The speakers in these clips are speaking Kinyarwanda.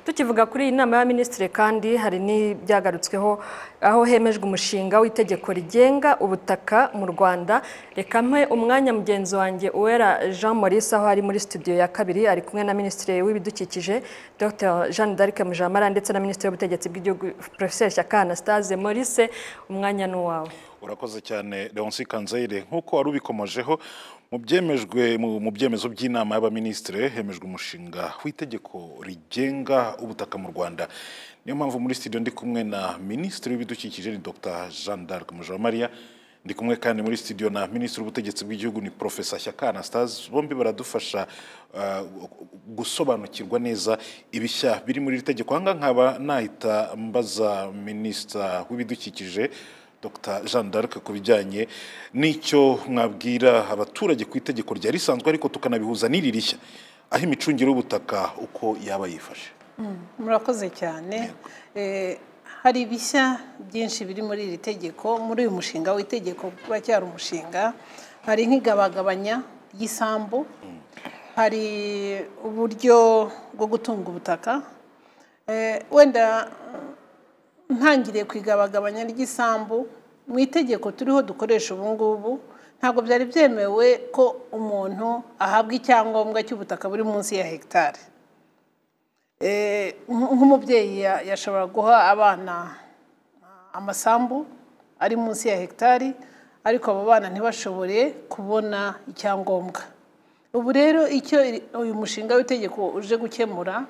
tukivuga kuri iyi nama y'abaminisitiri kandi hari n'ibyagarutsweho aho hemejwe umushinga w'itegeko rigenga ubutaka mu rwanda reka mpe umwanya mugenzi wanjye uwera jean maurice aho ari muri studio ya kabiri ari kumwe na minisitiri w'ibidukikije dr jean d'arc mujamara ndetse na minisitiri w'ubutegetsi bw'igihugu professeur shyaka anastase maurice umwanya ni uwawe urakoze cyane leonce kanzayire nk'uko wari ubikomojeho mu byemejwe mu byemezo by'inama y'abaminisitiri hemejwe umushinga w'itegeko rigenga ubutaka mu rwanda niyo mpamvu muri studio ndi kumwe na minisitiri w'ibidukikije ni dr jean d'arc mujawamariya ndi kumwe kandi muri studio na minisitiri w'ubutegetsi bw'igihugu ni profesa shyaka anastase bombi baradufasha uh, gusobanukirwa neza ibishya biri muri iri tegeko ahangaha nkaba nahita mbaza minisita w'ibidukikije Dr Jean d'Arc ku bijyanye n'icyo mwabwira abaturage ku itegeko rya risanzwe ariko tukanabihuza n'iri rishya aho imicungire y'ubutaka uko yaba yifashe murakoze cyane hari ibishya byinshi biri muri iri tegeko muri uyu mushinga w'itegeko uracyari umushinga hari nk'igabagabanya ry'isambu hari uburyo bwo gutunga ubutaka wenda ntangiriye ku igabagabanya ry'isambu mu itegeko turiho dukoresha ubu ngubu ntabwo byari byemewe ko umuntu ahabwa icyangombwa cy'ubutaka buri munsi ya hegitari nk'umubyeyi yashobora guha abana amasambu ari munsi ya hegitari ariko abo bana ntibashobore kubona icyangombwa ubu rero icyo uyu mushinga w'itegeko uje gukemura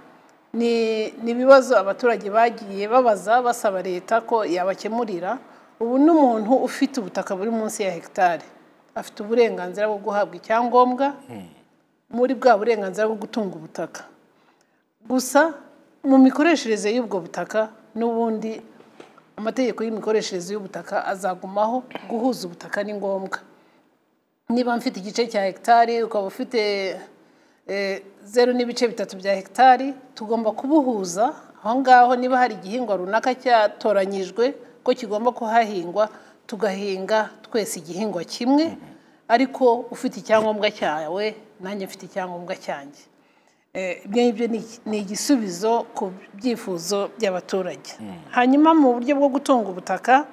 ni ibibazo abaturage bagiye babaza basaba leta ko yabakemurira ubu n'umuntu ufite ubutaka buri munsi ya hegitari afite uburenganzira bwo guhabwa icyangombwa muri bwa burenganzira bwo gutunga ubutaka gusa mu mikoreshereze y'ubwo butaka n'ubundi amategeko y'imikoreshereze y'ubutaka azagumaho guhuza ubutaka ni ngombwa niba mfite igice cya hegitari ukaba ufite zeru n'ibice bitatu bya hegitari tugomba kubuhuza aho ngaho niba hari igihingwa runaka cyatoranyijwe ko kigomba kuhahingwa tugahinga twese igihingwa kimwe ariko ufite icyangombwa cyawe nanjye mfite icyangombwa cyanjye ibyo ngibyo ni igisubizo ku byifuzo by'abaturage hanyuma mu buryo bwo gutunga ubutaka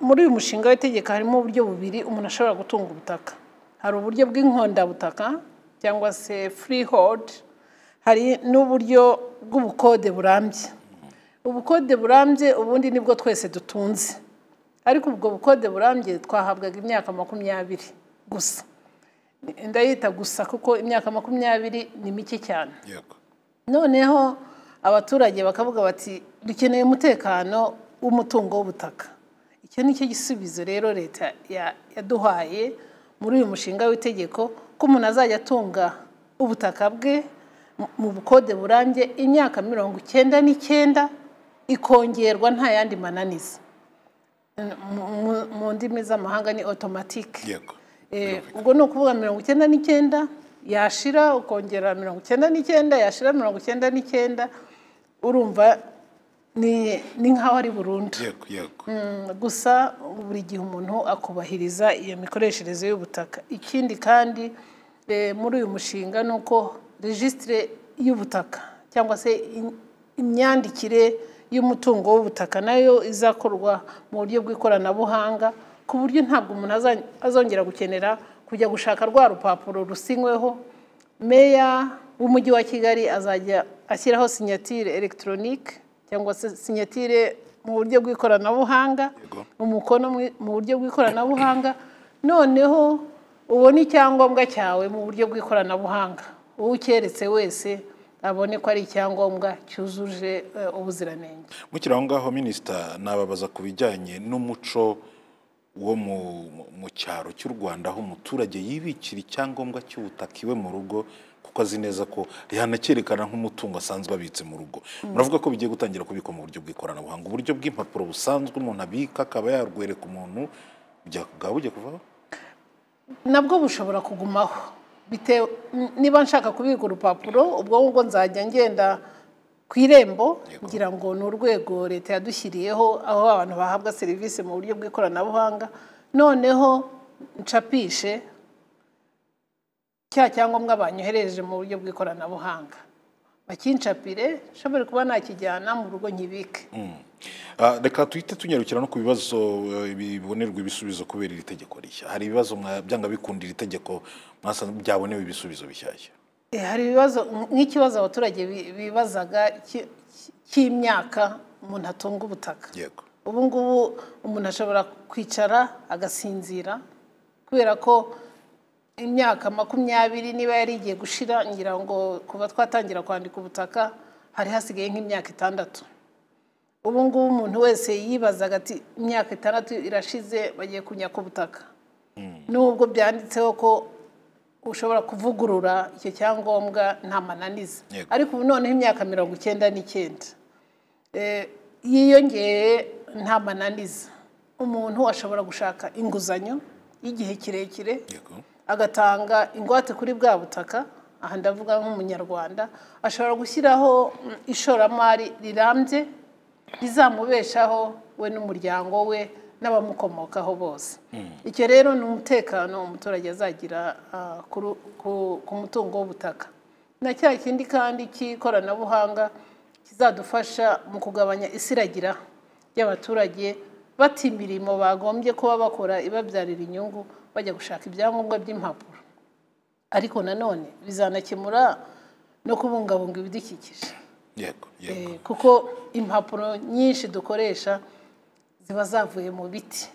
muri uyu mushinga w'itegeko harimo uburyo bubiri umuntu ashobora gutunga ubutaka hari uburyo bw'inkondabutaka cyangwa se freehold hari n'uburyo bw'ubukode burambye ubukode burambye ubundi nibwo twese dutunze ariko ubwo bukode burambye twahabwaga imyaka makumyabiri gusa ndayita gusa kuko imyaka makumyabiri ni mike cyane noneho abaturage bakavuga bati dukeneye umutekano w'umutungo w'ubutaka icyo ni cyo gisubizo rero leta yaduhaye muri uyu mushinga w'itegeko ko umuntu azajya atunga ubutaka bwe mu bukode burambye imyaka mirongo icyenda n'icyenda ikongerwa nta yandi mananiza mu ndimi z'amahanga ni otomatike ubwo ni ukuvuga mirongo icyenda n'icyenda yashira ukongera mirongo icyenda n'icyenda yashira mirongo icyenda n'icyenda urumva ni nk'aho ari burundu gusa buri gihe umuntu akubahiriza iyo mikoreshereze y'ubutaka ikindi kandi muri uyu mushinga ni uko regisitire y'ubutaka cyangwa se imyandikire y'umutungo w'ubutaka nayo izakorwa mu buryo bw'ikoranabuhanga ku buryo ntabwo umuntu azongera gukenera kujya gushaka rwa rupapuro rusinyweho meya w'umujyi wa kigali azajya ashyiraho sinyatire elegitoronike cyangwa se sinyatire mu buryo bw'ikoranabuhanga umukono mu buryo bw'ikoranabuhanga noneho ubona icyangombwa cyawe mu buryo bw'ikoranabuhanga uwukeretse wese abone ko ari icyangombwa cyujuje ubuziranenge mukiri aho ngaho minisita nababaza ku bijyanye n'umuco wo mu cyaro cy'u rwanda aho umuturage yibikira icyangombwa cy'ubutaka iwe mu rugo kuko azi neza ko yanakerekana nk'umutungo asanzwe abitse mu rugo muravuga ko bigiye gutangira kubikwa mu buryo bw'ikoranabuhanga uburyo bw'impapuro busanzwe umuntu abika akaba yarwereka umuntu bwaba bugiye kuvaho nabwo bushobora kugumaho niba nshaka kubika urupapuro ubwo ngubwo nzajya ngenda ku irembo ngira ngo ni urwego leta yadushyiriyeho aho abantu bahabwa serivisi mu buryo bw'ikoranabuhanga noneho ncapishe cya cyangombwa banyohereje mu buryo bw'ikoranabuhanga bakincapire nshobore kuba nakijyana mu rugo nkibike Ah, reka tuhite tunyarukira no ku bibazo eh, bibonerwa ibisubizo kubera iri tegeko rishya hari ibibazo mwa- byanga bikunda iri tegeko mwasanze byabonewe ibisubizo bishyashya Eh, hari ibibazo nk'ikibazo abaturage bi- bibazaga cy- cy- cy'imyaka umuntu atunga ubutaka yego ubu ngubu umuntu ashobora kwicara agasinzira kubera ko imyaka makumyabiri niba yari igiye gushira ngira ngo kuva twatangira kwandika ubutaka hari hasigaye nk'imyaka itandatu ubu ngubu umuntu wese yibazaga ati imyaka itandatu irashize bagiye kunyaka ubutaka nubwo byanditseho ko ushobora kuvugurura icyo cyangombwa nta mananiza Yego. ariko ubu noneho imyaka mirongo icyenda n'icyenda Eh, yiyongeye nta mananiza umuntu ashobora gushaka inguzanyo y'igihe kirekire yego agatanga ingwate kuri bwa butaka aha ndavuga nk'umunyarwanda ashobora gushyiraho mm, ishoramari rirambye rizamubeshaho we n'umuryango we n'abamukomokaho bose icyo rero ni umutekano umuturage azagira ah, kuru- ku- ku mutungo w'ubutaka na cya kindi kandi cy'ikoranabuhanga kizadufasha mu kugabanya isiragira ry'abaturage bata imirimo bagombye kuba bakora ibabyarira inyungu bajya gushaka ibyangombwa by'impapuro ariko nanone bizanakemura no kubungabunga ibidukikije yego Eh, yego kuko impapuro nyinshi dukoresha ziba zavuye mu biti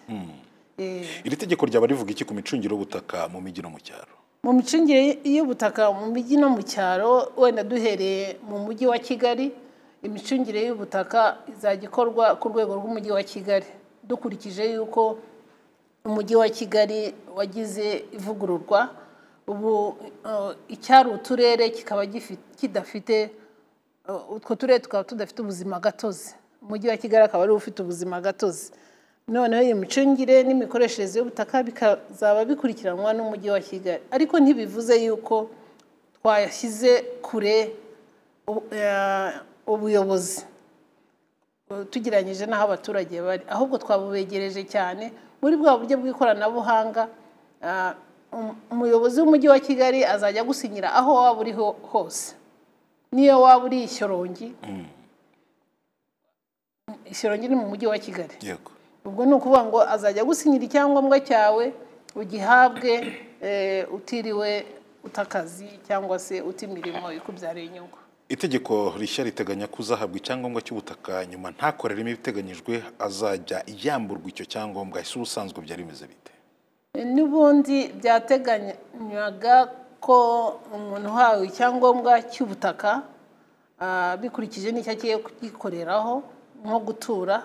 Eh, iri tegeko ryaba rivuga iki ku micungire y'ubutaka mu mijyi no mu cyaro mu micungire y'ubutaka mu mijyi no mu cyaro wenda duhereye mu mujyi wa kigali imicungire y'ubutaka izajya ikorwa ku rwego rw'umujyi wa kigali dukurikije yuko umujyi wa kigali wagize ivugururwa ubu eh, icyari uturere kikaba gifi- kidafite Uh, utwo turere tukaba tudafite ubuzima gatozi umujyi wa kigali akaba ari wo ufite ubuzima gatozi noneho iyi micungire n'imikoreshereze y'ubutaka bikazaba bikurikiranwa n'umujyi wa kigali ariko ntibivuze yuko twashyize kure u- eh, ubuyobozi Uh, tugereranyije n'aho abaturage bari ahubwo twabubegereje cyane muri bwa buryo bw'ikoranabuhanga ah, um- umuyobozi w'umujyi wa kigali azajya gusinyira aho waba uri ho- hose niyo waba uri ishyorongi ishyorongi ni mu mujyi wa kigali yego ubwo ni ukuvuga ngo azajya agusinyira icyangombwa cyawe ugihabwe eh, utiriwe uta akazi cyangwa se uta imirimo ikubyarira inyungu itegeko rishya riteganya ko uzahabwa icyangombwa cy'ubutaka nyuma ntakoreremo ibiteganyijwe azajya yamburwa icyo cyangombwa ese ubusanzwe byari bimeze bite n'ubundi byateganywaga ko umuntu uhawe icyangombwa cy'ubutaka ah, bikurikije n'icyo agiye kugikoreraho nko gutura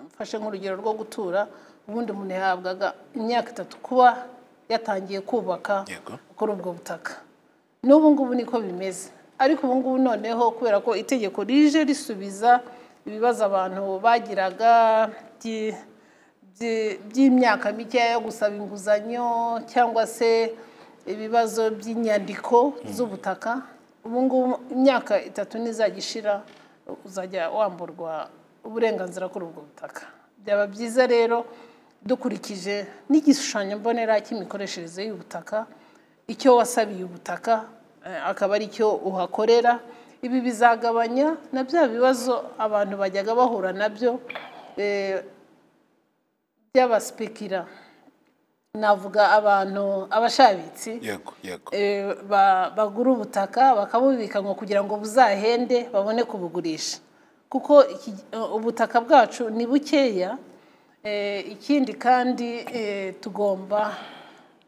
mfashe nk'urugero rwo gutura ubundi umuntu yahabwaga imyaka itatu kuba yatangiye kubaka Yego. kuri ubwo butaka n'ubu ngubu niko bimeze ariko ubu ngubu noneho kubera ko itegeko rije risubiza ibibazo abantu bagiraga by- by- by'imyaka mikeya yo gusaba inguzanyo cyangwa se ibibazo by'inyandiko z'ubutaka ubu ngubu imyaka itatu nizagishira uzajya wamburwa uburenganzira kuri ubwo butaka byaba byiza rero dukurikije n'igishushanyo mbonera cy'imikoreshereze y'ubutaka icyo wasabiye ubutaka eh, akaba ari cyo uhakorera ibi bizagabanya na bya bibazo abantu bajyaga bahura nabyo eh, by'abaspekira navuga abantu abashabitsi yego yego Eh, ba- bagura ubutaka bakabubika ngo kugira ngo buzahende babone kubugurisha kuko iki- eh, ubutaka bwacu ni bukeya Eh, ikindi kandi eh, tugomba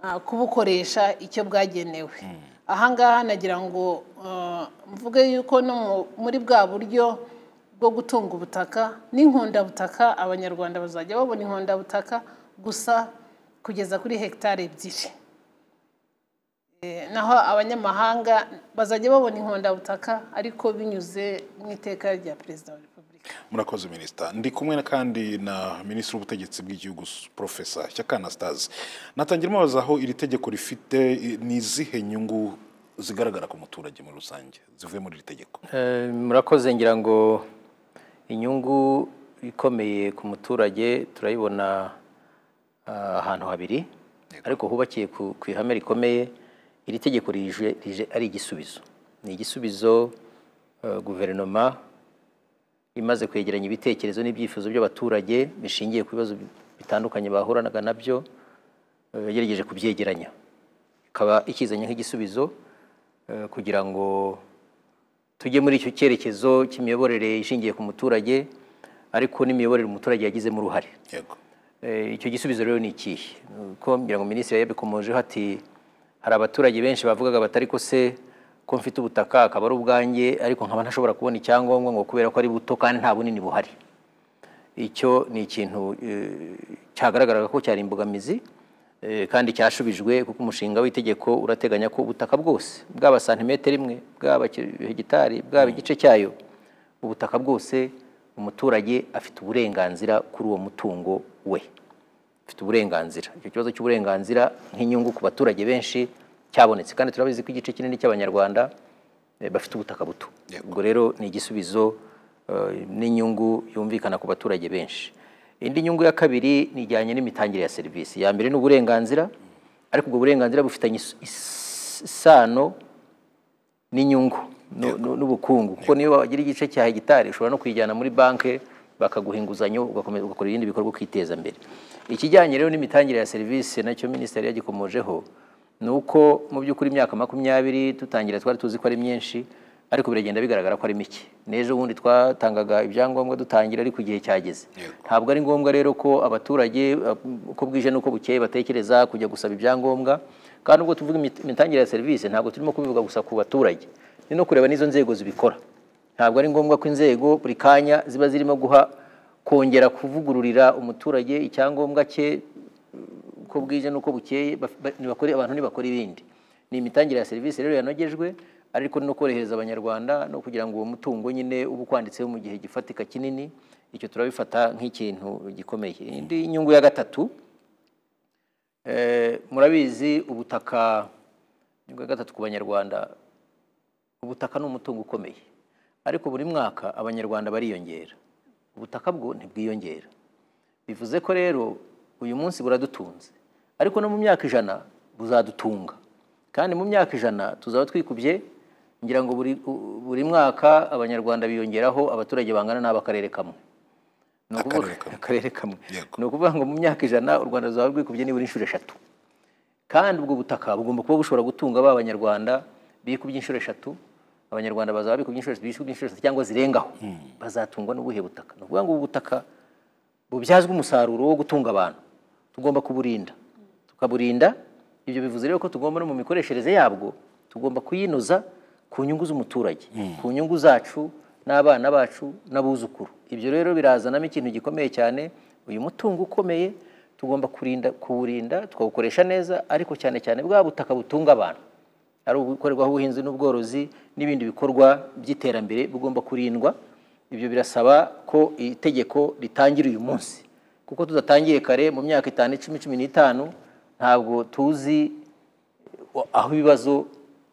ah, kubukoresha icyo bwagenewe ahangaha nagira ngo eh, mvuge yuko no mu- muri bwa buryo bwo gutunga ubutaka n'inkundabutaka abanyarwanda bazajya babona inkundabutaka gusa kugeza kuri hegitari ebyiri naho abanyamahanga bazajya babona inkondabutaka ariko binyuze mu iteka rya perezida wa repubulika murakoze minisita ndi kumwe na kandi na minisitiri w'ubutegetsi bw'igihugu profesa shyaka anastase natangira mubaza aho iri tegeko rifite i- ni izihe nyungu zigaragara ku muturage muri rusange zivuye muri iri tegeko Eh, murakoze ngira ngo inyungu ikomeye ku muturage turayibona ah, ahantu habiri ariko hubakiye ku ku ihame rikomeye iri tegeko rije rije ari igisubizo ni igisubizo eh, guverinoma imaze kwegeranya ibitekerezo n'ibyifuzo by'abaturage bishingiye ku bibazo bitandukanye bahuranaga nabyo eh, yagerageje kubyegeranya ikaba ikizanye nk'igisubizo eh, kugira ngo tujye muri icyo cyerekezo cy'imiyoborere ishingiye ku muturage ariko n'imiyoborere umuturage yagizemo uruhare yego Eh, icyo gisubizo rero ni ikihe ko ngira ngo minisitiri yabikomojeho ati hari abaturage benshi bavugaga batari ko se ko mfite ubutaka akaba ari ubwanjye ariko nkaba ntashobora kubona icyangombwa ngo kubera ko ari buto kandi nta bunini buhari icyo ni ikintu eh, cyagaragaraga ko cyari imbogamizi eh, kandi cyashubijwe kuko umushinga w'itegeko urateganya ko ubutaka bwose bwaba santimetero imwe bwaba ki- hegitari bwaba igice cyayo ubutaka bwose umuturage afite uburenganzira kuri uwo mutungo we afite uburenganzira icyo kibazo cy'uburenganzira nk'inyungu ku baturage benshi cyabonetse kandi turabizi ko igice kinini cy'abanyarwanda eh, bafite ubutaka buto ubwo rero ni igisubizo eh, n'inyungu yumvikana ku baturage benshi indi nyungu ya kabiri ni ijyanye n'imitangire ya serivisi iya mbere ni uburenganzira ariko ubwo burenganzira bufitanye is- is- isano n'inyungu nu- nu- n'ubukungu kuko niyo wagira igice cya hegitari ushobora no kuyijyana muri banki bakaguha inguzanyo ugakomeza ugakora ibindi bikorwa ukiteza imbere ikijyanye rero n'imitangire ya serivisi nacyo minisiteri yagikomojeho ni uko mu by'ukuri imyaka makumyabiri dutangira twari tuzi ko ari myinshi ariko biragenda bigaragara ko ari mike n'ejo bundi twatangaga ibyangombwa dutangira ariko igihe cyageze ntabwo ari ngombwa rero ko abaturage uh, uko bwije n'uko bukeye batekereza kujya gusaba ibyangombwa kandi ubwo tuvuga imit- imitangire ya serivisi ntabwo turimo kubivuga gusa ku baturage ni no kureba n'izo nzego zibikora ntabwo ari ngombwa ko inzego buri kanya ziba zirimo guha kongera kuvugururira umuturage icyangombwa cye uko bwije n'uko bukeye baf- ba- nibakore abantu ntibakora ibindi ni imitangire ya serivisi rero yanogejwe ariko no korohereza abanyarwanda no kugira ngo uwo mutungo nyine uba ukwanditseho mu gihe gifatika kinini icyo turabifata nk'ikintu gikomeye indi nyungu ya gatatu eh, murabizi ubutaka nyungu ya gatatu ku banyarwanda ubutaka ni umutungo ukomeye ariko buri mwaka abanyarwanda bariyongera ubutaka bwo ntibwiyongera bivuze ko rero uyu munsi buradutunze ariko no mu myaka ijana buzadutunga kandi mu myaka ijana tuzaba twikubye ngira ngo buri, u- buri mwaka abanyarwanda biyongeraho abaturage bangana n'ab'akarere kamwe Ni ukuvuga- Akarere kamwe. akarere kamwe Yego. ni ukuvuga ngo mu myaka ijana u rwanda ruzaba rwikubye nibura inshuro eshatu kandi ubwo butaka bugomba kuba bushobora gutunga ba banyarwanda bikubye inshuro eshatu abanyarwanda bazaba bikubye inshuro eshatu bikubye inshuro eshatu cyangwa zirengaho bazatungwa n'ubuhe butaka ni ukuvuga ngo ubu butaka bubyazwe umusaruro wo gutunga abantu tugomba kuburinda tukaburinda ibyo bivuze rero ko tugomba no mu mikoreshereze yabwo tugomba kuyinoza ku nyungu z'umuturage ku nyungu zacu n'abana bacu n'abuzukuru ibyo rero birazanamo ikintu gikomeye cyane uyu mutungo ukomeye tugomba kurinda kuwurinda tukawukoresha neza ariko cyane cyane bwa butaka butunga abantu ari ubukorerwaho ubuhinzi n'ubworozi n'ibindi bikorwa by'iterambere bigomba kurindwa ibyo birasaba ko itegeko ritangira uyu munsi kuko tudatangiye kare mu myaka itanu icumi cumi n'itanu ntabwo tuzi aho ibibazo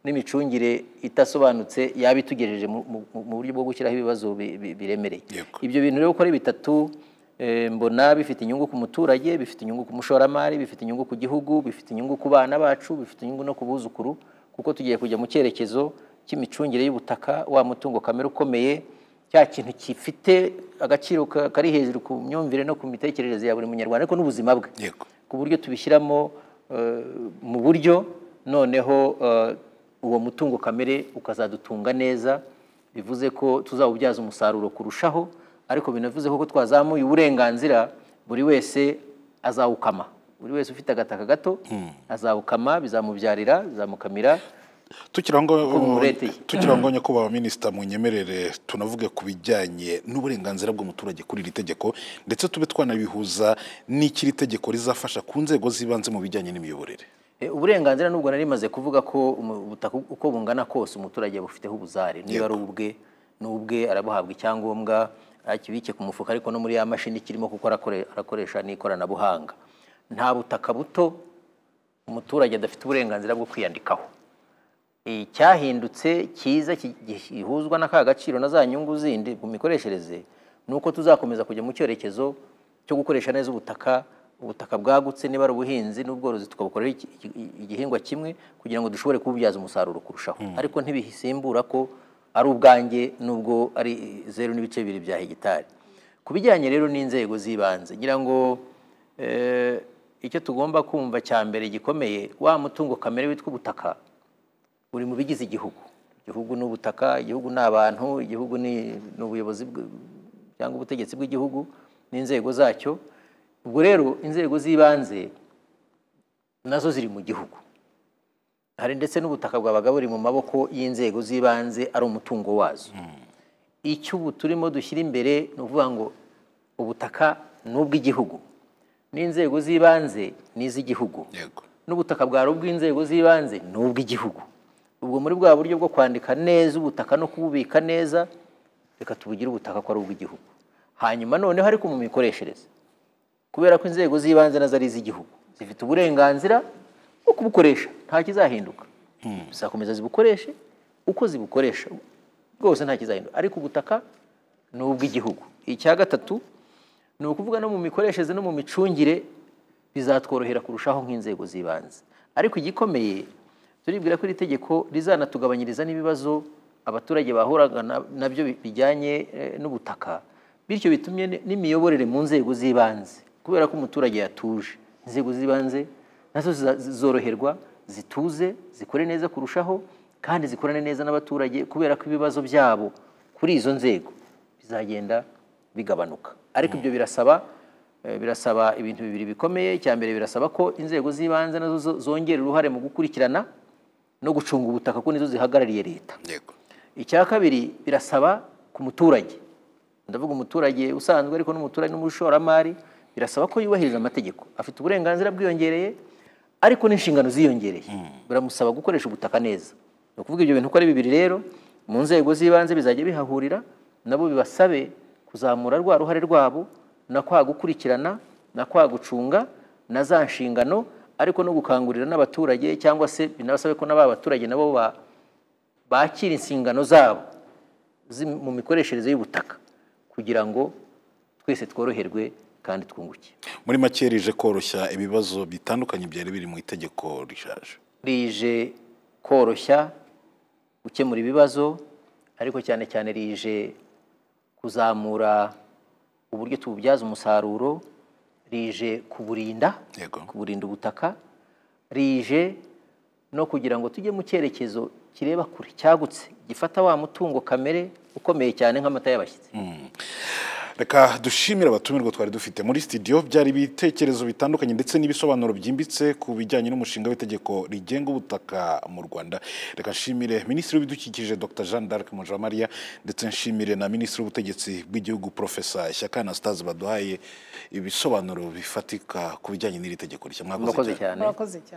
n'imicungire idasobanutse yaba itugejeje mu- mu- mu buryo bwo gushyiraho ibibazo bi- bi- biremereye Yego. ibyo bintu rero uko ari bitatu eh, mbona bifite inyungu ku muturage bifite inyungu ku mushoramari bifite inyungu ku gihugu bifite inyungu ku bana bacu bifite inyungu no ku buzukuru kuko tugiye kujya mu cyerekezo cy'imicungire y'ubutaka wa mutungo kamere ukomeye cya kintu gifite agaciro ka- kari hejuru ku myumvire no ku mitekerereze ya buri munyarwanda ariko n'ubuzima bwe yego ku buryo tubishyiramo eh, mu buryo noneho eh, uwo mutungo kamere ukazadutunga neza bivuze ko tuzawubyaza umusaruro kurushaho ariko binavuze ko ko twazamuye uburenganzira buri wese azawukama buri wese ufite agataka gato azawukama bizamubyarira bizamukamira tukiri aho ngaho mureteye. tukiri aho ngaho nyakubahwa minisita munyemerere tunavuge ku bijyanye n'uburenganzira bw'umuturage kuri iri tegeko ndetse tube twanabihuza n'ikiri tegeko rizafasha ku nzego z'ibanze mu bijyanye n'imiyoborere Eh, uburenganzira nubwo nari maze kuvuga ko umu- ubutaka uko bungana kose umuturage bufiteho ubuzare niba ari ubwe ni ubwe arabuhabwa icyangombwa akibike ku mufuka ariko no muri ya mashini kirimo kuko arakore- arakoresha n'ikoranabuhanga nta butaka buto umuturage adafite uburenganzira bwo kwiyandikaho icyahindutse cyiza ki- gihuzwa n'aka gaciro na za nyungu zindi ku mikoreshereze ni uko tuzakomeza kujya mu cyerekezo cyo gukoresha neza ubutaka ubutaka bwagutse niba ari ubuhinzi n'ubworozi tukabukorera iki- iki- igihingwa kimwe kugira ngo dushobore kububyaza umusaruro kurushaho ariko ntibisimbura ko ari ubwanjye nubwo ari zeru n'ibice bibiri bya hegitari ku bijyanye rero n'inzego z'ibanze ngira ngo eh, icyo tugomba kumva cya mbere gikomeye wa mutungo kamere witwa ubutaka uri mu bigize igihugu igihugu ni ubutaka igihugu ni abantu igihugu ni ni ubuyobozi bw- cyangwa ubutegetsi bw'igihugu n'inzego zacyo ubwo rero inzego z'ibanze nazo ziri mu gihugu hari ndetse n'ubutaka bwabaga buri mu maboko y'inzego z'ibanze ari umutungo wazo icyo ubu turimo dushyira imbere ni ukuvuga ngo ubutaka ni ubw'igihugu n'inzego z'ibanze ni iz'igihugu yego n'ubutaka bwawe bw'inzego z'ibanze ni ubw'igihugu ubwo muri bwa buryo bwo kwandika neza ubutaka no kububika neza reka tubugire ubutaka ko ari ubw'igihugu hanyuma noneho ariko mu mikoreshereze kubera ko inzego z'ibanze nazo ari iz'igihugu zifite uburenganzira bwo kubukoresha nta kizahinduka zizakomeza zibukoreshe uko zibukoresha rwose nta kizahinduka ariko ubutaka ni ubw'igihugu icya gatatu ni ukuvuga no mu mikoreshereze no mu micungire bizatworohera kurushaho nk'inzego z'ibanze ariko igikomeye turibwira ko iri tegeko rizanatugabanyiriza n'ibibazo abaturage bahuraga na- nabyo bi- bijyanye eh, n'ubutaka bityo bitumye n- n'imiyoborere mu nzego z'ibanze kubera ko umuturage yatuje inzego z'ibanze nazo ziza- zoroherwa zituze zikore neza kurushaho kandi zikorane neza n'abaturage kubera ko ibibazo byabo kuri izo nzego bizagenda bigabanuka ariko ibyo birasaba Eh, birasaba ibintu bibiri bikomeye icya mbere birasaba ko inzego z'ibanze nazo zo- zongera uruhare mu gukurikirana no gucunga ubutaka ko nizo zihagarariye leta yego icya kabiri birasaba ku muturage ndavuga umuturage usanzwe ariko n'umuturage n'umushoramari birasaba ko yubahiriza amategeko afite uburenganzira bwiyongereye ariko n'inshingano ziyongereye biramusaba gukoresha ubutaka neza ni ukuvuga ibyo bintu uko ari bibiri rero mu nzego z'ibanze bizajya bihahurira nabo bibasabe kuzamura rwa ruhare rwabo na kwa gukurikirana na kwa gucunga na za nshingano ariko no gukangurira n'abaturage cyangwa se binabasabe ko n'aba baturage nabo ba- bakira inshingano zabo zi- mu mikoreshereze y'ubutaka kugira ngo twese tworoherwe kandi twunguke muri make rije koroshya ibibazo bitandukanye byari biri mu itegeko rishaje rije koroshya gukemura ibibazo ariko cyane cyane rije kuzamura uburyo tububyaza umusaruro rije kuburinda Yego. kuburinda ubutaka rije no kugira ngo tujye mu cyerekezo kireba kure cyagutse gifata wa mutungo kamere ukomeye cyane nk'amata y'abashyitsi reka dushimire abatumirwa twari dufite muri studio byari ibitekerezo bitandukanye ndetse n'ibisobanuro byimbitse ku bijyanye n'umushinga w'itegeko rigenga ubutaka mu rwanda reka nshimire minisitiri w'ibidukikije dr jean d'arc mujamariya ndetse nshimire na minisitiri w'ubutegetsi bw'igihugu profesa shyaka anastase baduhaye ibisobanuro bifatika ku bijyanye n'iri tegeko rishya mwakoze murakoze cyane cyane murakoze cyane